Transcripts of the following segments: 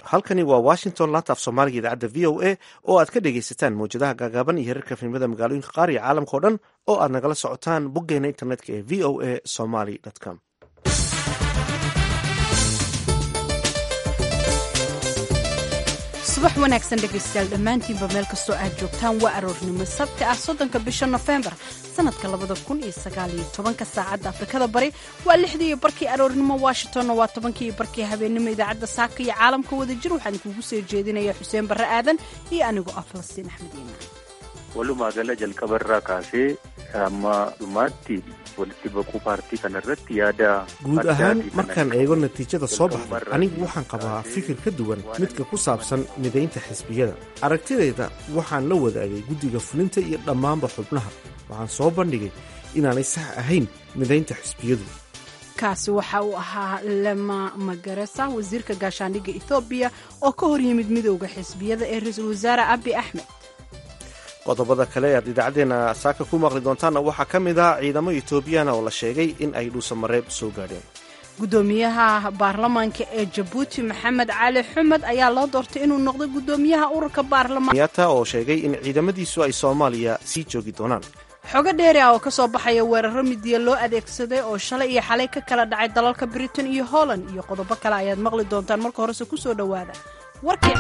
halkani waa washington laanta af soomaaliga idaacadda v o a oo aad ka dhegaysataan mawjadaha gaagaaban iyo herarka filimada magaalooyinka qaar iyo caalamka o dhan oo aad nagala socotaan boggeena internetka ee v o a somaly com subax wanaagsan dhegaystayaal dhammaantiinba meel kastoo aad joogtaan waa aroornimo sabti ah soddonka bisha nofembar sanadka labada kun iyo sagaal iyo tobanka saacadda afrikada bari waa lixdii iyo barkii aroornimo washingtonna waa tobankii iyo barkii habeennimo idaacadda saaka iyo caalamka wadajir waxaan kuugu soo jeedinaya xuseen barre aadan iyo anigoo ah falastiin axmed iimaan walumaa gala jalqabarraa kaasee amma dhumaatti walitti baquu paartii kanarratti yaada guud ahaan markaan eego natiijada soo baxday anigu waxaan qabaa fikir ka duwan midka ku saabsan midaynta xisbiyada aragtidayda waxaan la wadaagay guddiga fulinta iyo dhammaanba xubnaha waxaan soo bandhigay inaanay sax ahayn midaynta xisbiyadu kaasi waxa uu ahaa lema magaresa wasiirka gaashaandhigga ethoobiya oo ka hor yimid midowda xisbiyada ee ra-iisul wasaare abi axmed qodobada kale aad idaacaddeenna saaka ku maqli doontaanna waxaa ka mid ah ciidamo etoobiyana oo la sheegay in ay dhuusamareeb soo gaadheen gudoomiyaha baarlamaanka ee jabuuti maxamed cali xumed ayaa loo doortay inuu noqdo gudoomiyaha ururka baarlamaanyata oo sheegay in ciidamadiisu ay soomaaliya sii joogi doonaan xogo dheeri ah oo ka soo baxaya weeraro midiya loo adeegsaday oo shalay iyo xalay ka kala dhacay dalalka britain iyo holland iyo qodobo kale ayaad maqli doontaan marka horese ku soo dhowaada warkii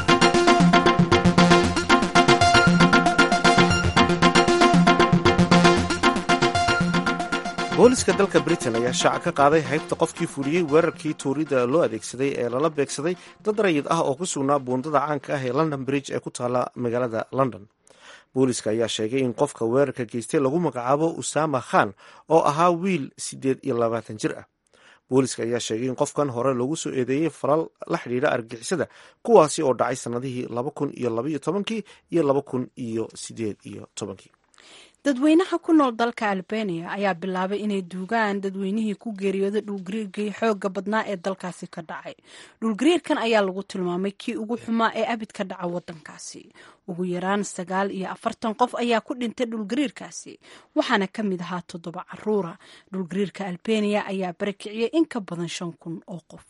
booliska dalka britain ayaa shaaca ka qaaday haybta qofkii fuliyey weerarkii tuurida loo adeegsaday ee lala beegsaday dad rayid ah oo ku sugnaa buundada caanka ah ee london bridge ee ku taala magaalada london booliska ayaa sheegay in qofka weerarka geystay lagu magacaabo usama khan oo ahaa wiil siddeed iyo labaatan jir ah booliska ayaa sheegay in qofkan hore loogu soo eedeeyey falal la xidhiidha argixisada kuwaasi oo dhacay sannadihii laba kun iyo labaiyo tobankii iyo laba kun iyo siddeed iyo tobankii dadweynaha ku nool dalka albania ayaa bilaabay inay duugaan dadweynihii ku geeriyooday dhulgariirkii xooga badnaa ee dalkaasi ka dhacay dhulgariirkan ayaa lagu tilmaamay kii ugu xumaa ee abid ka dhaca wadankaasi ugu yaraan sagaal iyo afartan qof ayaa ku dhintay dhulgariirkaasi waxaana ka mid ahaa toddoba caruura dhulgariirka albania ayaa barakiciyey in ka badan shan kun oo qof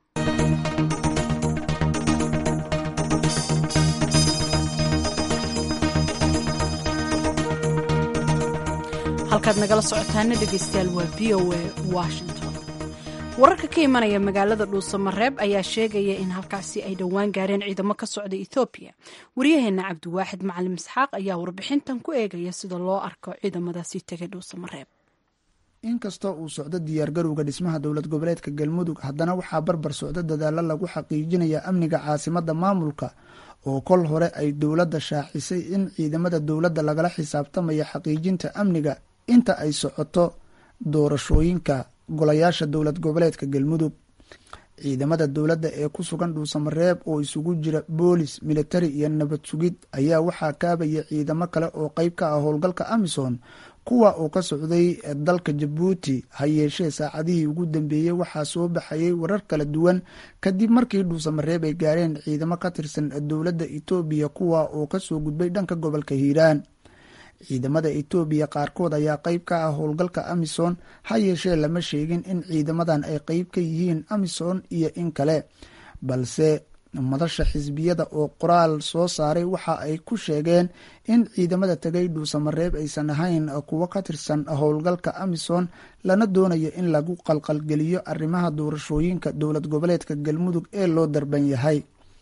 halkaad nagala socotaana dhegaystayaal waa v o a washington wararka ka imanaya magaalada dhuusamareeb ayaa sheegaya in halkaasi ay dhowaan gaareen ciidamo ka socda ethoobiya waryaheena cabdiwaaxid macalim isxaaq ayaa warbixintan ku eegaya sida loo arko ciidamadaasi tegay dhuusamareeb inkastoo uu socdo diyaargarowga dhismaha dowlad goboleedka galmudug haddana waxaa barbar socdo dadaalo lagu xaqiijinaya amniga caasimada maamulka oo kol hore ay dowladda shaacisay in ciidamada dowladda lagala xisaabtamaya xaqiijinta amniga inta ay socoto doorashooyinka golayaasha dowlad goboleedka galmudug ciidamada dowladda ee ku sugan dhuusamareeb oo isugu jira boolis militari iyo nabad sugid ayaa waxaa kaabaya ciidamo kale oo qeyb ka ah howlgalka amisom kuwa oo ka socday dalka jabuuti ha yeeshee saacadihii ugu dambeeyey waxaa soo baxayay warar kala duwan kadib markii dhuusamareeb ay gaareen ciidamo ka tirsan dowladda etoobiya kuwa oo kasoo gudbay dhanka gobolka hiiraan ciidamada etoobiya qaarkood ayaa qeyb ka ah howlgalka amisom ha yeeshee lama sheegin in ciidamadan ay qeyb ka yihiin amisom iyo in kale balse madasha xisbiyada oo qoraal soo saaray waxa ay ku sheegeen in ciidamada tegay dhuusamareeb aysan ahayn kuwo ka tirsan howlgalka amisom lana doonayo in lagu qalqalgeliyo arrimaha doorashooyinka dowlad goboleedka galmudug ee loo darban yahay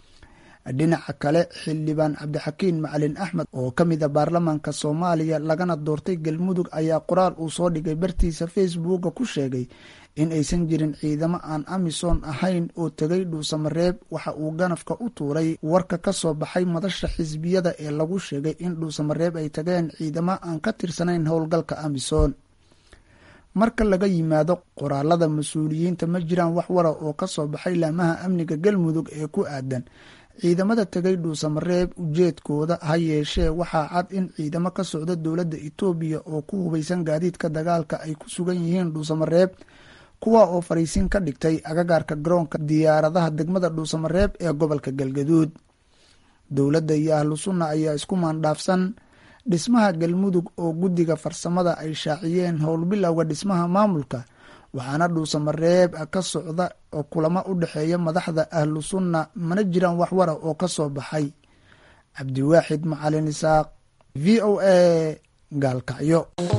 dhinaca kale xildhibaan cabdixakiin macalin axmed oo ka mid a baarlamaanka soomaaliya lagana doortay galmudug ayaa qoraal uu soo dhigay bartiisa facebooka ku sheegay in aysan jirin ciidamo aan amisom ahayn oo tegay dhuusamareeb waxa uu ganafka u tuuray warka ka soo baxay madasha xisbiyada ee lagu sheegay in dhuusamareeb ay tageen ciidamo aan ka tirsanayn howlgalka amisom marka laga yimaado qoraalada mas-uuliyiinta ma jiraan wax wara oo kasoo baxay laamaha amniga galmudug ee ku aadan ciidamada tegay dhuusamareeb ujeedkooda ha yeeshee waxaa cad in ciidamo ka socda dowladda etoobiya oo ku hubaysan gaadiidka dagaalka ay ku sugan yihiin dhuusamareeb kuwa oo fariisin ka dhigtay agagaarka garoonka diyaaradaha degmada dhuusamareeb ee gobolka galgaduud dowladda iyo ahlu sunna ayaa isku maandhaafsan dhismaha galmudug oo guddiga farsamada ay shaaciyeen howlbilowga dhismaha maamulka waxaana dhuusamareeb ka socda oo kulamo u dhexeeya madaxda ahlu sunna mana jiraan wax wara oo ka soo baxay cabdiwaaxid macalin isaaq v o a gaalkacyo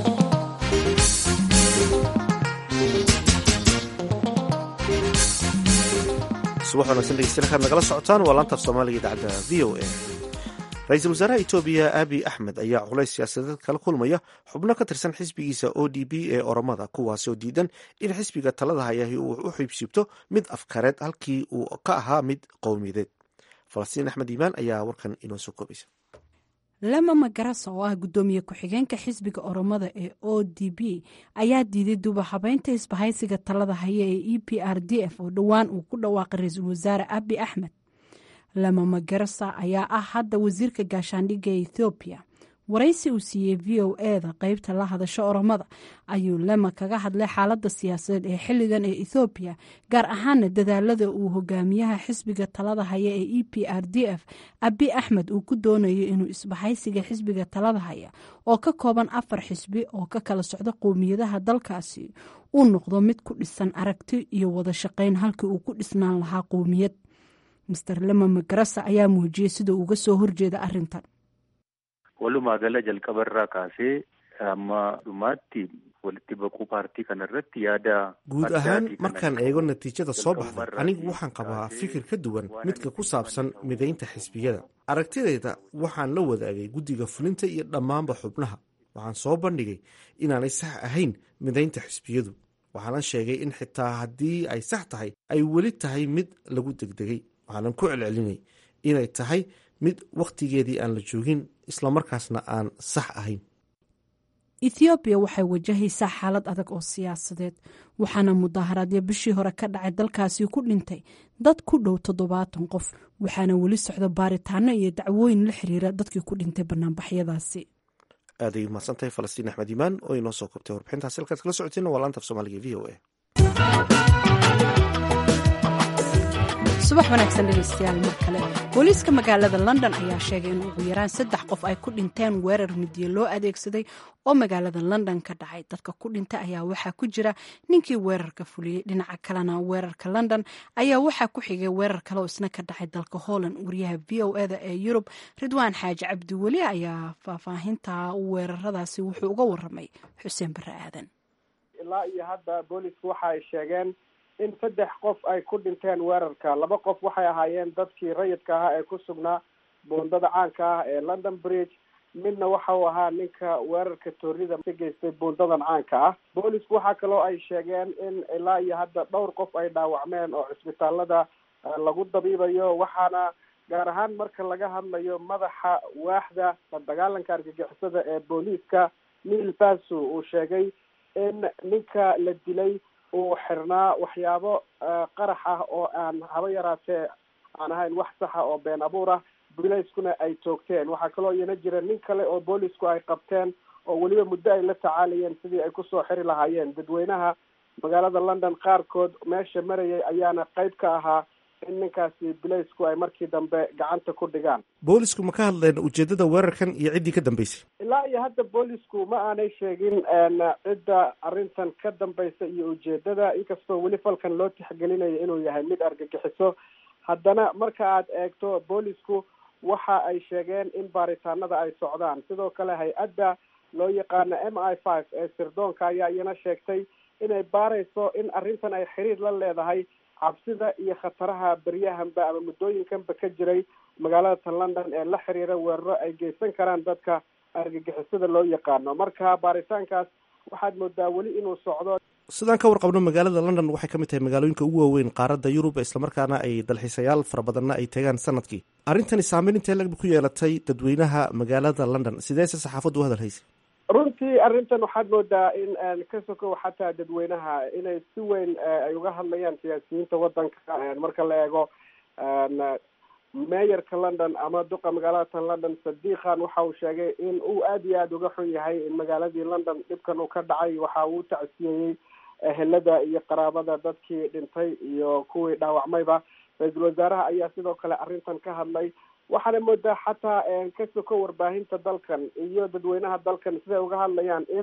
subax wanagsan dhegeystayaal kaad nagala socotaan waa laantaaf soomaaliga idaacadda v o a ra-iisul wasaaraha etoobiya abiy axmed ayaa culays siyaasadeed kala kulmaya xubno ka tirsan xisbigiisa o d b ee oromada kuwaasi oo diidan in xisbiga talada hayahi uu u xiibsiibto mid afkareed halkii uu ka ahaa mid qowmiyadeed falastiin axmed iimaan ayaa warkan inoo soo koobaysa lama magarasa oo ah guddoomiye ku-xigeenka xisbiga oromada ee o d b ayaa diiday dubahabeynta isbahaysiga talada haya ee e p r d f oo dhowaan uu ku dhawaaqay ra-iisul wasaare abi axmed lama magarasa ayaa ah hadda wasiirka gaashaandhigga ee ethoobiya waraysi uu siiyey v o eda qeybta la hadasho oromada ayuu lema kaga hadlay xaalada siyaasadeed ee xilligan ee ethoobiya gaar ahaana dadaalada uu hogaamiyaha xisbiga talada haya ee e p r d f abi axmed uu ku doonayo inuu isbahaysiga xisbiga talada haya oo ka kooban afar xisbi oo ka kala socda qowmiyadaha dalkaasi uu noqdo mid ku dhisan aragti iyo wada shaqeyn halkii uu ku dhisnaan lahaa qowmiyad master lema magarasa ayaa muujiyey sida uga soo horjeeda arintan walumaa gala jalqabarraa kaasee amma dhumaatti walitti baquu paartii kanarratti yaada guud ahaan markaan eego natiijada soo baxday anigu waxaan qabaa fikir ka duwan midka ku saabsan midaynta xisbiyada aragtidayda waxaan la wadaagay guddiga fulinta iyo dhammaanba xubnaha waxaan soo bandhigay inaanay sax ahayn midaynta xisbiyadu waxaanan sheegay in xitaa haddii ay sax tahay ay weli tahay mid lagu degdegay waxaanan ku celcelinay inay tahay mid wakhtigeedii aan la joogin islamarkaasna aan sax ahayn ethoobiya waxay wajahaysaa xaalad adag oo siyaasadeed waxaana mudaaharaadyo bishii hore ka dhacay dalkaasi ku dhintay dad ku dhow toddobaatan qof waxaana weli socda baaritaano iyo dacwooyin la xiriira dadkii ku dhintay banaanbaxyadaasi aaday mahadsantahay falastiin axmed iimaan oo inoo soo koobtay warbixintaas halkaad kala socoteen waa laanta af soomaaliga v o a subax wanaagsan dhegeystayaal mar kale booliiska magaalada london ayaa sheegay in ugu yaraan saddex qof ay ku dhinteen weerar midiye loo adeegsaday oo magaalada london ka dhacay dadka ku dhintay ayaa waxaa ku jira ninkii weerarka fuliyey dhinaca kalena weerarka london ayaa waxaa ku xigay weerar kale oo isna ka dhacay dalka holland wariyaha v o eda ee yurub ridwaan xaaji cabdiweli ayaa faahfaahinta weeraradaasi wuxuu uga waramay xuseen bare aadan ilaa iyo hadda boolisku waxa ay sheegeen in saddex qof ay ku dhinteen weerarka laba qof waxay ahaayeen dadkii rayidka ahaa ee ku sugnaa buundada caanka ah ee london bridge midna waxa uu ahaa ninka weerarka toorida ka geystay buundadan caanka ah boolisku waxaa kaloo ay sheegeen in ilaa iyo hadda dhowr qof ay dhaawacmeen oo cisbitaalada lagu dabiibayo waxaana gaar ahaan marka laga hadlayo madaxa waaxda la dagaalanka argagixisada ee booliiska neil basu uu sheegay in ninka la dilay uu xirnaa waxyaabo qarax ah oo aan haba yaraatee aan ahayn wax saxa oo been abuur ah booliiskuna ay toogteen waxaa kaloo iyana jira nin kale oo boolisku ay qabteen oo weliba muddo ay la tacaalayeen sidii ay kusoo xiri lahaayeen dadweynaha magaalada london qaarkood meesha marayay ayaana qayb ka ahaa in ninkaasi bilaysku ay markii dambe gacanta ku dhigaan boolisku ma ka hadleen ujeedada weerarkan iyo ciddii ka dambeysay ilaa iyo hadda boolisku ma aanay sheegin cidda arrintan ka dambaysa iyo ujeedada inkastoo weli falkan loo tixgelinayo inuu yahay mid argagixiso haddana marka aad eegto boolisku waxa ay sheegeen in baaritaanada ay socdaan sidoo kale hay-adda loo yaqaano m i five ee sirdoonka ayaa iyana sheegtay inay baarayso in arrintan ay xiriir la leedahay cabsida iyo khataraha beryahanba ama muddooyinkanba ka jiray magaalada tan london ee la xiriira weeraro ay geysan karaan dadka argagixisada loo yaqaano marka baaritaankaas waxaad moodaa weli inuu socdo sidaan ka warqabno magaalada london waxay ka mid tahay magaalooyinka ugu waaweyn qaaradda yurub islamarkaana ay dalxiisayaal fara badanna ay tagaan sanadkii arrintani saameyn intee lag ku yeelatay dadweynaha magaalada london sideese saxaafaddu u hadal haysay runtii arrintan waxaad moodaa in ka sokow xataa dadweynaha inay si weyn ay uga hadlayaan siyaasiyiinta wadanka marka la eego meeyarka london ama duqa magaalada tan london sadiiqan waxa uu sheegay in uu aada iyo aada uga xun yahay in magaaladii london dhibkan uu ka dhacay waxa uu tacsiyeeyey ehelada iyo qaraabada dadkii dhintay iyo kuwii dhaawacmayba ra-iisul wasaaraha ayaa sidoo kale arrintan ka hadlay waxaana moodaa xataa ka soko warbaahinta dalkan iyo dadweynaha dalkan siday uga hadlayaan in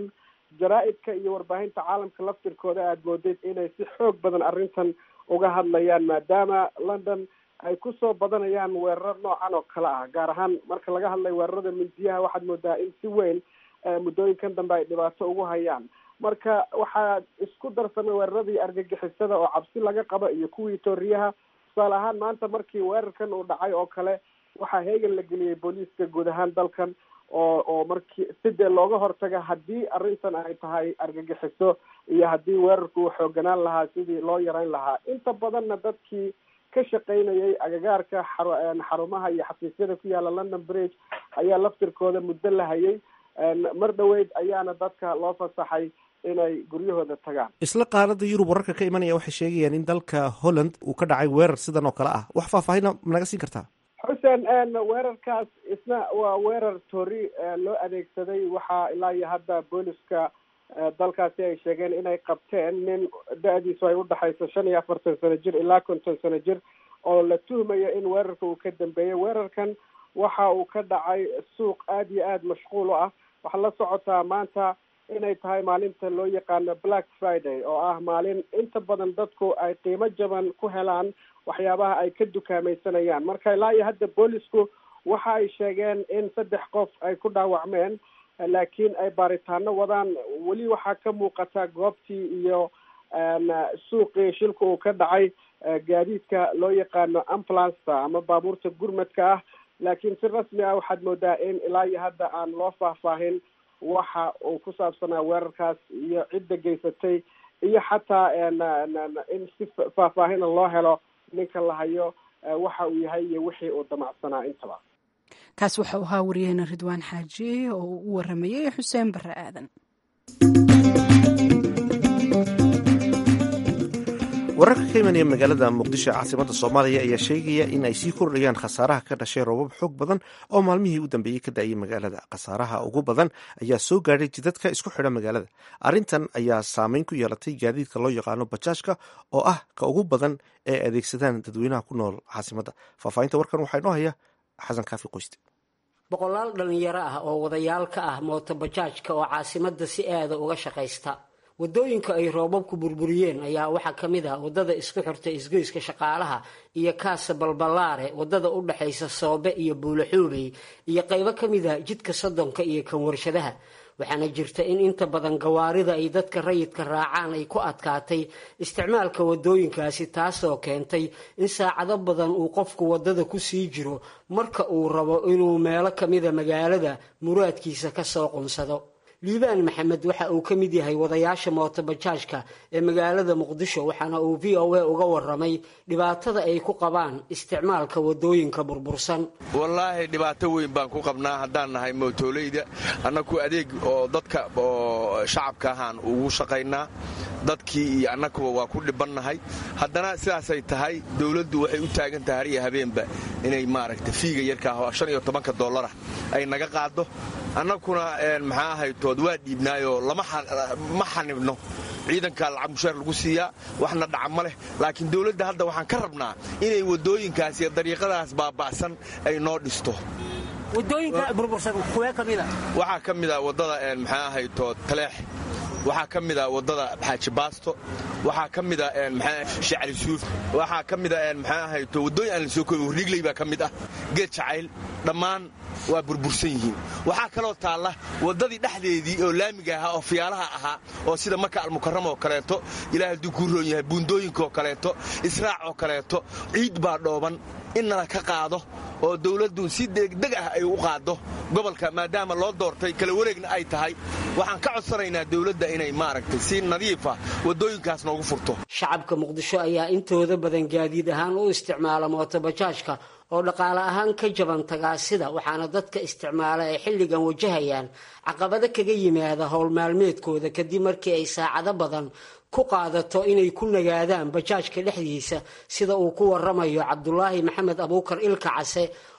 jaraa-idka iyo warbaahinta caalamka laftirkooda aada moodid inay si xoog badan arrintan uga hadlayaan maadaama london ay kusoo badanayaan weerar noocan oo kale ah gaar ahaan marka laga hadlayo weerarada mindiyaha waxaad moodaa in si weyn muddooyinkan dambe ay dhibaato ugu hayaan marka waxaa isku darsamay weeraradii argagixisada oo cabsi laga qabo iyo kuwii tooriyaha tusaale ahaan maanta markii weerarkan uu dhacay oo kale waxaa heegan la geliyey booliiska guud ahaan dalkan oo oo markii sidee looga hortaga haddii arrintan ay tahay argagixiso iyo haddii weerarku uu xooganaan lahaa sidii loo yarayn lahaa inta badanna dadkii ka shaqaynayay agagaarka xarumaha iyo xafiisyada ku yaala london bridge ayaa laftirkooda muddo la hayay mar dhaweyd ayaana dadka loo fasaxay inay guryahooda tagaan isla qaarada yurub wararka ka imanaya waxay sheegayaan in dalka holland uu ka dhacay weerar sidan oo kale ah wax faahfaahina managa siin kartaa xuseen weerarkaas isna waa weerar tori loo adeegsaday waxaa ilaa iyo hadda booliska dalkaasi ay sheegeen inay qabteen nin da-diisu ay udhexayso shan iyo afartan sano jir ilaa konton sano jir oo la tuhmayo in weerarka uu ka dambeeyay weerarkan waxa uu ka dhacay suuq aada iyo aada mashquul u ah waxaa la socotaa maanta inay tahay maalinta loo yaqaano black friday oo ah maalin inta badan dadku ay qiimo jaban ku helaan waxyaabaha ay ka dukaamaysanayaan marka ilaa iyo hadda boolisku waxa ay sheegeen in saddex qof ay ku dhaawacmeen laakiin ay baaritaano wadaan weli waxaa ka muuqata goobtii iyo suuqii shilka uu ka dhacay gaadiidka loo yaqaano ambulasta ama baabuurta gurmadka ah laakiin si rasmi ah waxaad moodaa in ilaa iyo hadda aan loo faahfaahin waxa uu ku saabsanaa weerarkaas iyo cidda geysatay iyo xataa in si faahfaahina loo helo ninka la hayo waxa uu yahay iyo wixii uu damacsanaa intaba kaas waxa uu ahaa wariyaheena ridwaan xaaji oo uu u waramayey xuseen bare aadan wararka ka imanaya magaalada muqdisho caasimada soomaaliya ayaa sheegaya in ay sii kordhayaan khasaaraha ka dhashay roobab xoog badan oo maalmihii u dambeeyey ka da-ayay magaalada khasaaraha ugu badan ayaa soo gaadhay jidadka isku xidha magaalada arrintan ayaa saameyn ku yeelatay gaadiidka loo yaqaano bajaajka oo ah ka ugu badan ee adeegsadaan dadweynaha ku nool caasimada faahfaahinta warkan waxaa inoo haya xasan kaafi qoyste boqolaal dhallinyaro ah oo wadayaal ka ah mooto bajaajka oo caasimada si aada uga shaqaysta wadooyinka ay roobabku burburiyeen ayaa waxaa ka mid ah wadada isku xirta isgoyska shaqaalaha iyo kaasa balballaare wadada u dhexaysa soobe iyo buulaxuubey iyo qaybo ka mid ah jidka soddonka iyo kan warshadaha waxaana jirta in inta badan gawaarida ay dadka rayidka raacaan ay ku adkaatay isticmaalka wadooyinkaasi taasoo keentay in saacado badan uu qofku wadada ku sii jiro marka uu rabo inuu meelo kamida magaalada muraadkiisa kasoo qunsado liibaan maxamed waxa uu ka mid yahay wadayaasha mootobajaajka ee magaalada muqdisho waxaana uu v o a uga waramay dhibaatada ay ku qabaan isticmaalka wadooyinka burbursan wallaahi dhibaato weyn baan ku qabnaa haddaan nahay mootoolayda annaku adeeg oo dadka oo shacabka ahaan ugu shaqaynaa dadkii iyo annaguba waa ku dhibannahay haddana sidaasay tahay dowladdu waxay u taagan tahay har iyo habeenba inay maaragta fiiga yarkaah oo shan iyo tobanka dollarah ay naga qaaddo annaguna maxaa ahaytood waa dhiibnaayoo ma xanibno ciidankaa lacag mushaar lagu siiyaa waxna dhaca ma leh laakiin dowladda hadda waxaan ka rabnaa inay waddooyinkaas iyo dariiqadaas baaba'san ay noo dhisto waxaa ka mida waddada maxaa ahaytood taleex waxaa ka mida waddada xaaji baasto waxaa ka mida shacali suuf waxaa ka mida maxaa ahayto waddooyin aan la soo koobi riigley baa ka mid ah geed jacayl dhammaan waa burbursan yihiin waxaa kaloo taalla waddadii dhexdeedii oo laamiga ahaa oo fiyaalaha ahaa oo sida maka almukaram oo kaleeto ilaah hadduu kuu roon yahay buundooyinkaoo kaleeto israac oo kaleeto ciid baa dhooban in nala ka qaado oo dowladdu si degdeg ah ay u qaaddo gobolka maadaama loo doortay kala wareegna ay tahay waxaan ka codsanaynaa dowladda inay maaragtay si nadiifa waddooyinkaas noogu furto shacabka muqdisho ayaa intooda badan gaadiid ahaan u isticmaala mootobajaajka oo dhaqaale ahaan ka jaban tagaasida waxaana dadka isticmaala ay xilligan wajahayaan caqabado kaga yimaada howl maalmeedkooda kadib markii ay saacado badan ku qaadato inay ku nagaadaan bajaajka dhexdiisa sida uu ku waramayo cabdulaahi maxamed abuukar ilka case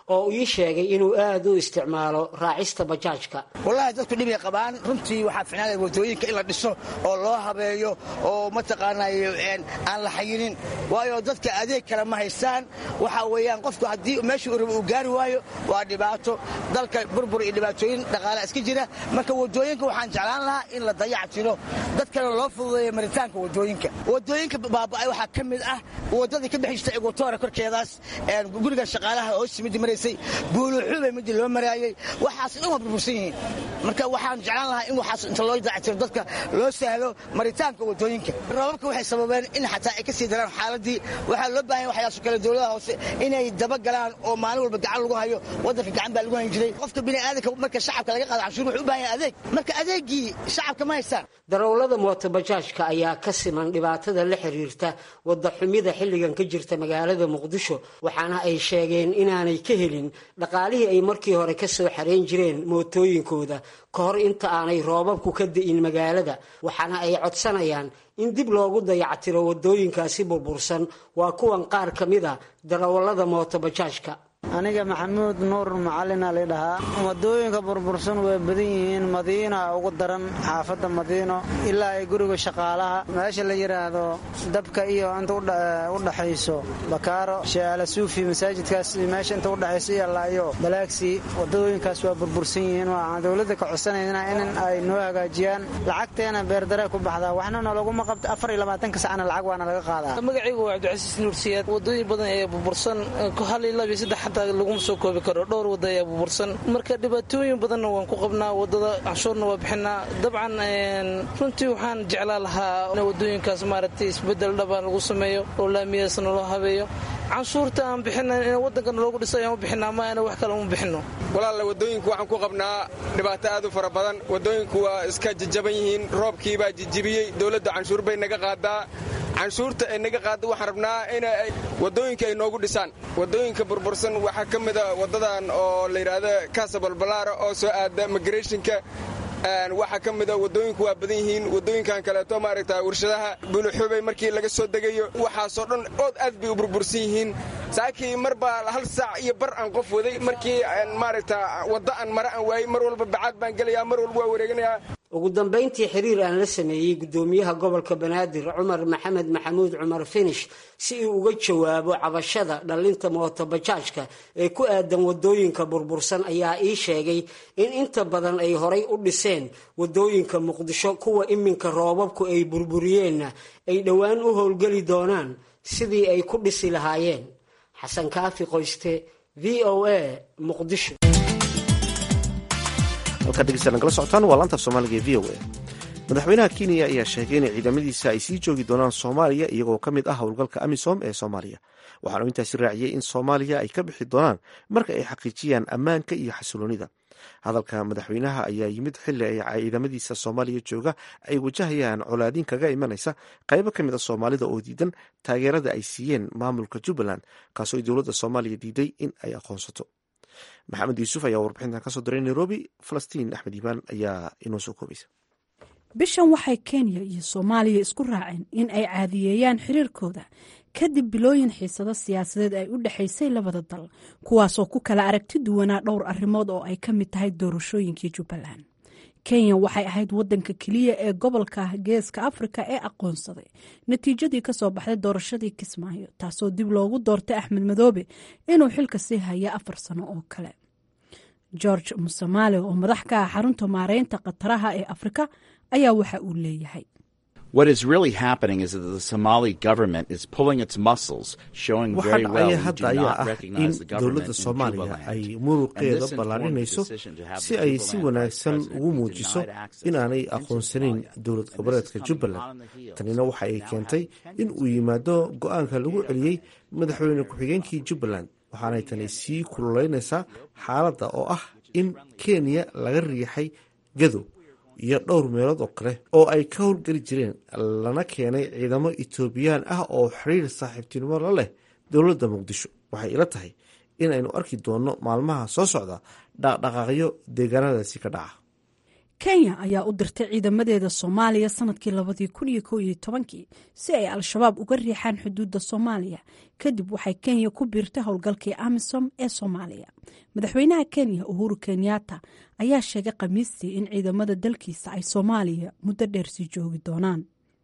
oo ii sheegay inuu aad u isticmaalo raacista bajaajka wallaahi dadku dhibay qabaan runtii waxaa ficnaanaya wadooyinka in la dhiso oo loo habeeyo oo mataqaanay aan la xayinin waayo dadka adeeg kale ma haystaan waxa weeyaan qofku haddii meeshuu rabo uu gaari waayo waa dhibaato dalka burbur iyo dhibaatooyin dhaqaale iska jira marka wadooyinka waxaan jeclaan lahaa in la dayac tiro dadkana loo fududeeyo maritaanka wadooyinka wadooyinka baaba'ay waxaa ka mid ah wadadii ka bixi jirtay egotoora korkeedaas guriga shaqaalaha hoosi midii maraysay buuluxubay midii loo maraayey waxaas dhan waa burbursan yihiin marka waxaan jeclaan lahaa in waxaas inta loo dayactiro dadka loo sahlo maritaanka wadooyinka roobabka waxay sababeen in xataa ay ka sii daraan xaaladii waxaa loo baahan waxyaaso kale dowladaha hoose inay dabagalaan oo maalin walba gacan lagu hayo waddanka gacan baa lagu hayn jiray qofka bini'aadanka marka shacabka laga qaado canshuur wuxuu u baahan yahay adeeg marka adeegii shacabka ma haystaan darawallada mootobajaajka ayaa ka siman dhibaatada la xiriirta wadda xumida xilligan ka jirta magaalada muqdisho waxaana ay sheegeen inaanay ka helin dhaqaalihii ay markii hore ka soo xareyn jireen mootooyinkooda ka hor inta aanay roobabku ka di'in magaalada waxaana ay codsanayaan in dib loogu dayactiro waddooyinkaasi burbursan waa kuwan qaar ka mid a darawallada mootobajaajka aniga maxamuud nuur macalina lidhahaa wadooyinka burbursan way badan yihiin madiina ugu daran xaafadda madiino ilaa ay guriga shaqaalaha meesha la yidhaahdo dabka iyo inta u dhaxayso bakaaro sheeala suufi masaajidkaas meesha inta udhaxayso iyo laayo balaagsi wadooyinkaas waa burbursan yihiin waxaan dowladda ka codsanayna in ay noo hagaajiyaan lacagteena beerdare ku baxdaa waxna nalaguma qabta afar iyo labaatanka sacna lacag waana laga qaadaa magacaygu waa cabdicasiis nuursiyaad wadooyin badan ee burbursan hal iyo laba iyo saddex xataa laguma soo koobi karo dhowr wada ayaa burbursan marka dhibaatooyin badanna waan ku qabnaa wadada canshuurna waa bixinaa dabcan runtii waxaan jeclaa lahaa in wadooyinkaas maaragtay isbedel dhabaan lagu sameeyo oo laamiyaasna loo habeeyo canshuurta aan bixina in waddankana loogu dhiso ayaan u bixinaa ma ana wax kale uma bixino walaalla wadooyinku waxaan ku qabnaa dhibaato aad u fara badan wadooyinku waa iska jajaban yihiin roobkiibaa jijibiyey dowladda canshuur bay naga qaadaa canshuurta ay naga qaada waxaan rabnaa in wadooyinka ay noogu dhisaan wadooyinka burbursan waxaa ka mida wadadan oo la yidhaahdo kasabalbalaara oo soo aada migrationka waxaa ka mida wadooyinku waa badan yihiin wadooyinkan kaleeto maaragta warshadaha buluxubay markii laga soo degayo waxaasoo dhan ood aad bay u burbursan yihiin saakii mar baa hal saac iyo bar aan qof waday markii maaragta wadda aan mare aan waayey mar walba bacaad baan gelayaa mar walba waa wareeganayaa ugu dambayntii xiriir aan la sameeyey guddoomiyaha gobolka banaadir cumar maxamed maxamuud cumar finish si uu uga jawaabo cabashada dhallinta mootobajaajka ee ku aadan wadooyinka burbursan ayaa ii sheegay in inta badan ay horay u dhiseen wadooyinka muqdisho kuwa iminka roobabku ay burburiyeenna ay dhowaan u howlgeli doonaan sidii ay ku dhisi lahaayeen xasan kaafi qoyste v o a muqdisho halkaa dhegeysta nagala socotaan waa laanta af soomaaliga ee v o a madaxweynaha kenya ayaa sheegay in ciidamadiisa ay sii joogi doonaan soomaaliya iyagoo ka mid ah howlgalka amisom ee soomaaliya waxaanu intaasi raaciyey in soomaaliya ay ka bixi doonaan marka ay xaqiijiyaan ammaanka iyo xasiloonida hadalka madaxweynaha ayaa yimid xili ay ciidamadiisa soomaaliya jooga ay wajahayaan colaadiin kaga imanaysa qaybo ka mid a soomaalida oo diidan taageerada ay siiyeen maamulka jubbaland kaasoo ay dowladda soomaaliya diiday in ay aqoonsato maxamed yuusuf ayaa warbixintan kasoo diray nairobi falastiin axmed iimaan ayaa inoo soo koobaysa bishan waxay kenya iyo soomaaliya isku raaceen in ay caadiyeeyaan xiriirkooda kadib bilooyin xiisado siyaasadeed ay u dhexaysay labada dal kuwaasoo ku kala aragti duwanaa dhowr arrimood oo ay ka mid tahay doorashooyinkii jubbaland kenya waxay ahayd wadanka keliya ee gobolka geeska afrika ee aqoonsaday natiijadii kasoo baxday doorashadii kismaayo taasoo dib loogu doortay axmed madoobe inuu xilka sii haya afar sano oo kale george musamaale oo madax ka ah xarunta maareynta khataraha ee afrika ayaa waxa uu leeyahay What is really happening is that the Somali government is pulling its muscles, showing very waxaan well ayaa we hadda do ayaa not ah in recognize the government dowladda in soomaaliya Jubaland. ay And muruqeeda this informed the ballaarinayso decision to have si the ay si Jubaland wanaagsan Vice President ugu who denied muujiso access inaanay into aqoonsaneyn Somalia. dowlad And this goboleedka is coming jubbaland on the heels tanina waxa ay of now keentay having in uu yimaado go-aanka lagu celiyey madaxweyne ku-xigeenkii jubbaland waxaanay tani sii kululeynaysaa xaaladda oo ah in kenya laga riixay gadow iyo dhowr meelood oo kale oo ay ka howlgeli jireen lana keenay ciidamo etoobiyaan ah oo xiriir saaxiibtinimo la leh dowladda muqdisho waxay ila tahay in aynu arki doonno maalmaha soo socda dhaqdhaqaaqyo deegaanadaasi ka dhaca kenya ayaa u dirtay ciidamadeeda soomaaliya sanadkii labadii kun iyo kow iyo tobankii si ay al-shabaab uga riixaan xuduudda soomaaliya kadib waxay kenya ku biirtay howlgalkii amisom ee soomaaliya madaxweynaha kenya uhuru kenyatta ayaa sheegay khamiistii in ciidamada dalkiisa ay soomaaliya muddo dheer sii joogi doonaan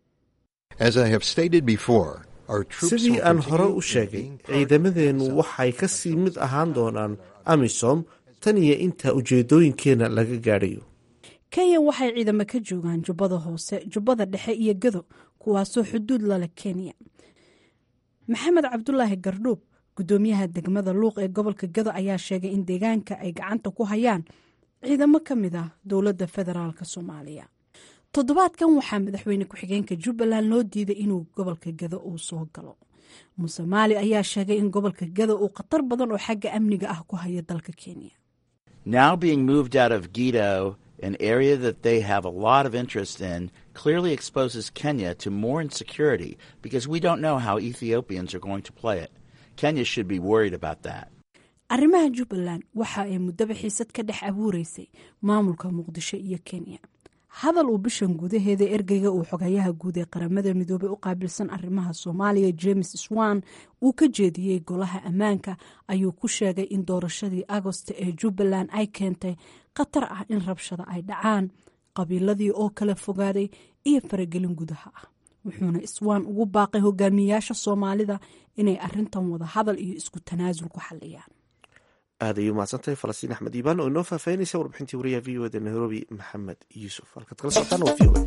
sidii aan hore u sheegay ciidamadeennu waxay ka sii mid ahaan doonaan amisom tan iyo inta ujeedooyinkeenna laga gaadhayo kenya waxay ciidamo ka joogaan jubbada hoose jubbada dhexe iyo gado kuwaasoo xuduud lale kenya maxamed cabdulaahi gardhuub gudoomiyaha degmada luuq ee gobolka gado ayaa sheegay in deegaanka ay gacanta ku hayaan ciidamo ka mid ah dowladda federaalk soomaaliya toddobaadkan waxaa madaxweyne ku-xigeenka jubbaland loo diiday inuu gobolka gado uu soo galo muuse maali ayaa sheegay in gobolka gado uu khatar badan oo xagga amniga ah ku hayo dalka kenya Now being moved out of Gito, an area that they have a lot of interest in, clearly exposes Kenya to more insecurity because we don't know how Ethiopians are going to play it. Kenya should be worried about that. arrimaha jubbaland waxa ay muddaba xiisad ka dhex abuureysay maamulka muqdisho iyo kenya hadal uu bishan gudaheeda ergeyga uu xogayaha guud ee qaramada midoobey u qaabilsan arrimaha soomaaliya james swan uu ka jeediyey golaha ammaanka ayuu ku sheegay in doorashadii agosta ee jubbaland ay keentay khatar ah in rabshada ay dhacaan qabiiladii oo kala fogaaday iyo faragelin gudaha ah wuxuuna iswaan ugu baaqay hogaamiyayaasha soomaalida inay arintan wada hadal iyo isku tanaasul ku xaliyaan aad ayay umahadsantahay falastiin axmed iibaan oo inoo faahfaahinaysa warbixintii wariyaha v o da nairobi maxamed yuusuf halkaad kala socotaan waa v o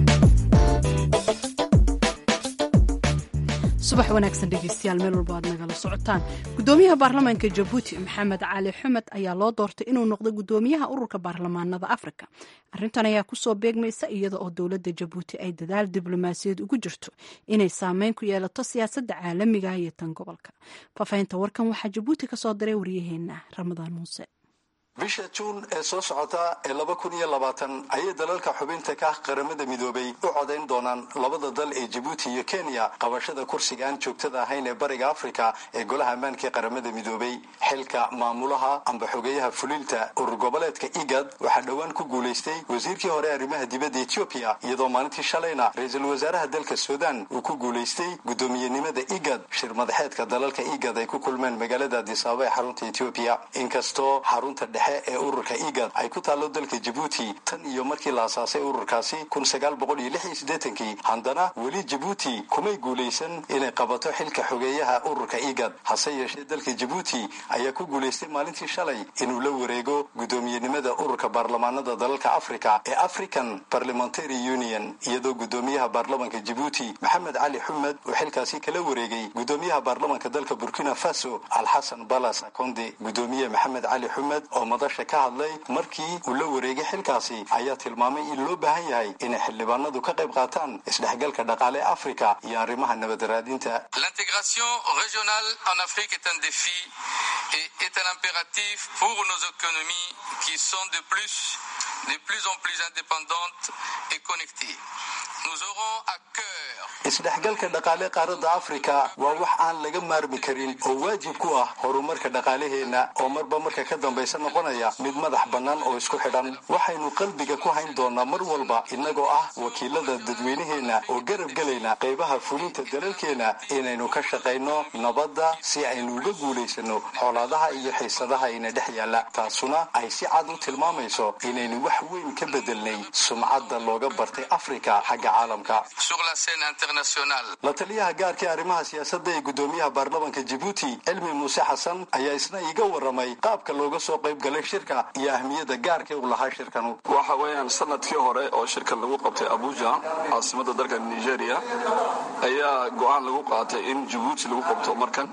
subax wanaagsan dhegeystayaal meel walba aad nagala socotaan gudoomiyaha baarlamaanka jabuuti maxamed cali xumed ayaa loo doortay inuu noqdo gudoomiyaha ururka baarlamaanada afrika arintan ayaa kusoo beegmaysa iyada oo dowladda jabuuti ay dadaal diblomaasiyaed ugu jirto inay saameyn ku yeelato siyaasadda caalamiga iyo tan gobolka faafahinta warkan waxaa jabuuti kasoo diray waryaheena ramadaan muuse bisha juun ee soo socota ee laba kun iyo labaatan ayay dalalka xubinta ka ah qaramada midoobay u codayn doonaan labada dal ee jabuuti iyo kenya qabashada kursiga aan joogtada ahayn ee bariga afrika ee golaha ammaanka ee qaramada midoobay xilka maamulaha amba xogeeyaha fulinta urur goboleedka igad waxaa dhowaan ku guulaystay wasiirkii hore arrimaha dibadda etoobiya iyadoo maalintii shalayna ra-iisul wasaaraha dalka suudan uu ku guulaystay guddoomiyenimada igad shir madaxeedka dalalka igad ay ku kulmeen magaalada adisaaba ee xarunta etoobiya inkastoo xarunta dhexe ee ururka igad ay ku taallo dalka jabuuti tan iyo markii la asaasay ururkaasi kun sagaal boqol iyo lix iyo siddeetankii haddana weli jabuuti kumay guulaysan inay qabato xilka xogeeyaha ururka igad hase yeeshee dalka jabuuti ayaa ku guulaystay maalintii shalay inuu la wareego guddoomiyenimada ururka baarlamaanada dalalka africa ee african parliamentary union iyadoo guddoomiyaha baarlamanka jabuuti maxamed cali xumed uu xilkaasi kala wareegay guddoomiyaha baarlamanka dalka burkina faso alxasan balas akonde guddoomiye maxamed cali xumed oo madasha ka hadlay markii uu la wareegay xilkaasi ayaa tilmaamay in loo baahan yahay inay xildhibaanadu ka qayb qaataan isdhexgalka dhaqaale afrika iyo arrimaha nabadaraadinta L'intégration régionale en Afrique est un défi et est un impératif pour nos économies qui sont de plus, de plus en plus indépendantes et connectées. Nous aurons à cœur isdhexgalka dhaqaale qaaradda afrika waa wax aan laga maarmi karin oo waajib ku ah horumarka dhaqaalaheenna oo marba marka ka dambaysa noqonaya mid madax bannaan oo isku xidhan waxaynu qalbiga ku hayn doonaa mar walba innagoo ah wakiilada dadweynaheenna oo garab gelayna qaybaha fulinta dalalkeenna inaynu ka shaqayno nabadda si aynu uga guulaysano xoolaadaha iyo xiisadaha ina dhex yaalla taasuna ay si cad u tilmaamayso inaynu wax weyn ka bedelnay sumcadda looga bartay afrika xagga caalamka sur la scène internationale. la taliyaha gaarka ee arrimaha siyaasadda ee guddoomiyaha baarlamanka jabuuti cilmi muuse xasan ayaa isna iiga waramay qaabka looga soo qayb galay shirka iyo ahmiyadda gaarka uu lahaa shirkanu waxa weeyaan sanadkii hore oo shirkan lagu qabtay abuja caasimada dalka nigeria ayaa go-aan lagu qaatay in jabuuti lagu qabto markan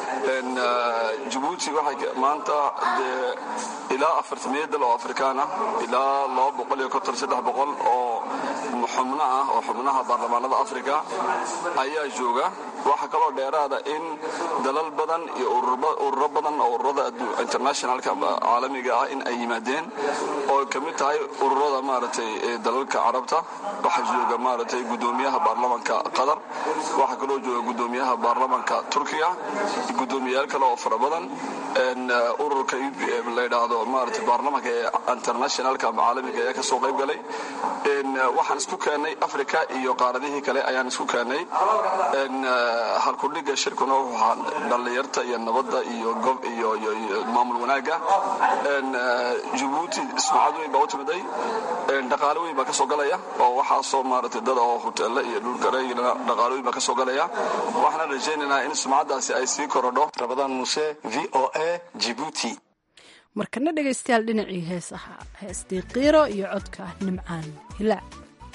jabuuti waxay maanta dee ilaa afartamiya dal oo afrikaan ah ilaa laba boqol iyo konton saddex boqol oo xubno ah oo xubnaha baarlamaanada afrika ayaa jooga waxaa kaloo dheeraada in dalal badan iyo ururo badan oo ururada internationalka caalamiga ah in ay yimaadeen oo ka mid tahay ururada maaragtay dalalka carabta waxaa jooga maaragtay gudoomiyaha baarlamanka qatar waxaa kaloo jooga gudoomiyaha baarlamanka turkiga gudoomiyayaal kale oo fara badan ururka layidhaahdo maarata baarlamanka ee internationalka ama caalamiga ayaa kasoo qayb galay waxaan isku keennay africa iyo qaaradihii kale ayaan isku keennay halkudhiga shirkuna wuxuu ahaa dhallinyarta iyo nabadda iyo gob iyo maamul wanaagga jabuuti sumcad weyn baa u timiday dhaqaale weyn baa kasoo galaya oo waxaasoo maarata dad oo hoteelle iyo dhulkareegina dhaqaale weyn baa kasoo galaya waxaana rajaynaynaa in sumcaddaasi ay sii korodho rabadaan muuse v o a jibuuti markana dhegaystayaal dhinacii heesaha heestii qiiro iyo codka nimcaan hilaac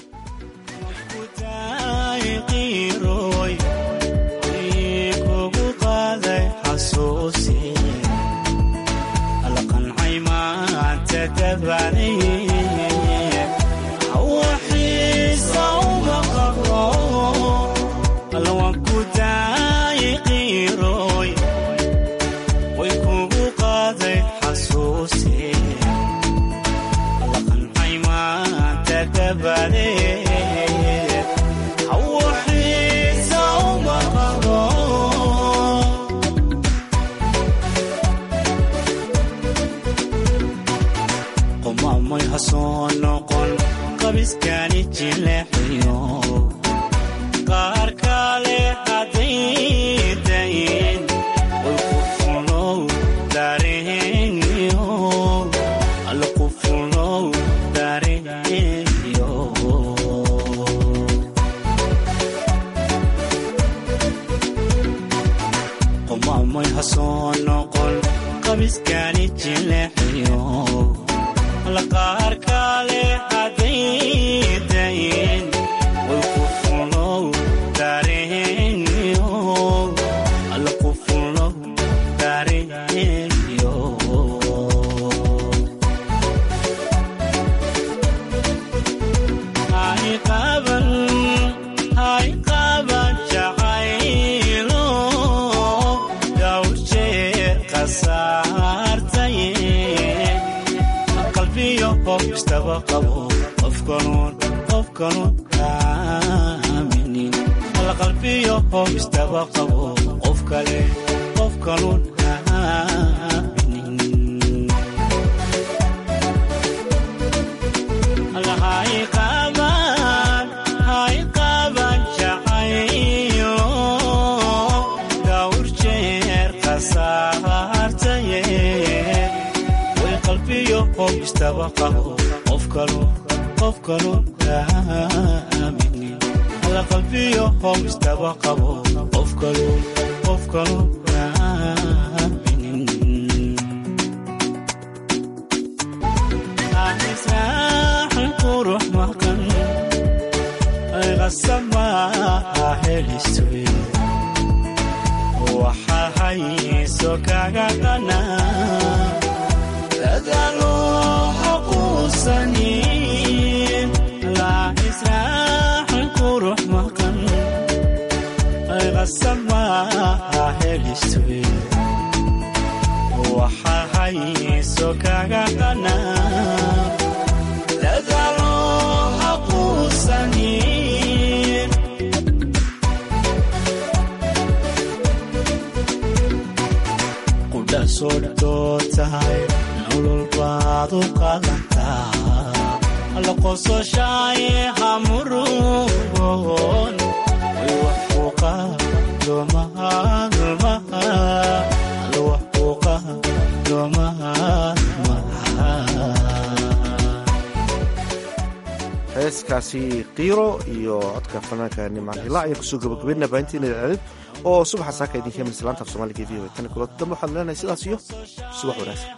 heeskaasi kiiro iyo codka fanaanka nimcaan hilaac ayaan kusoo gabagabeynaa baahintiina idaacadeed oo subaxa saaka idinka iman islaanta af soomaaliga v o tan kulood dambe waxaan leenahay sidaas iyo subax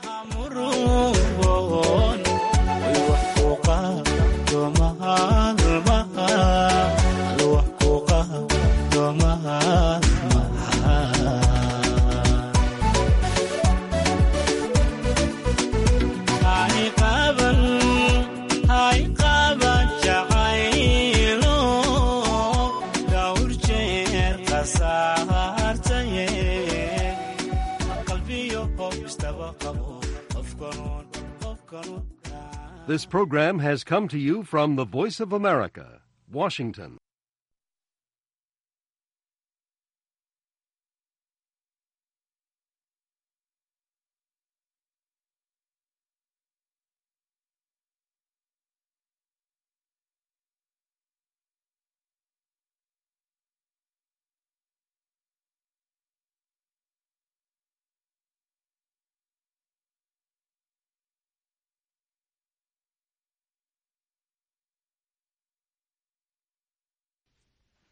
wanaagsan hay qaban jacayl kala saartaye qalbiyo qof istaba qabo qofkanuun qofkanuun This program has come to you from the Voice of America, Washington.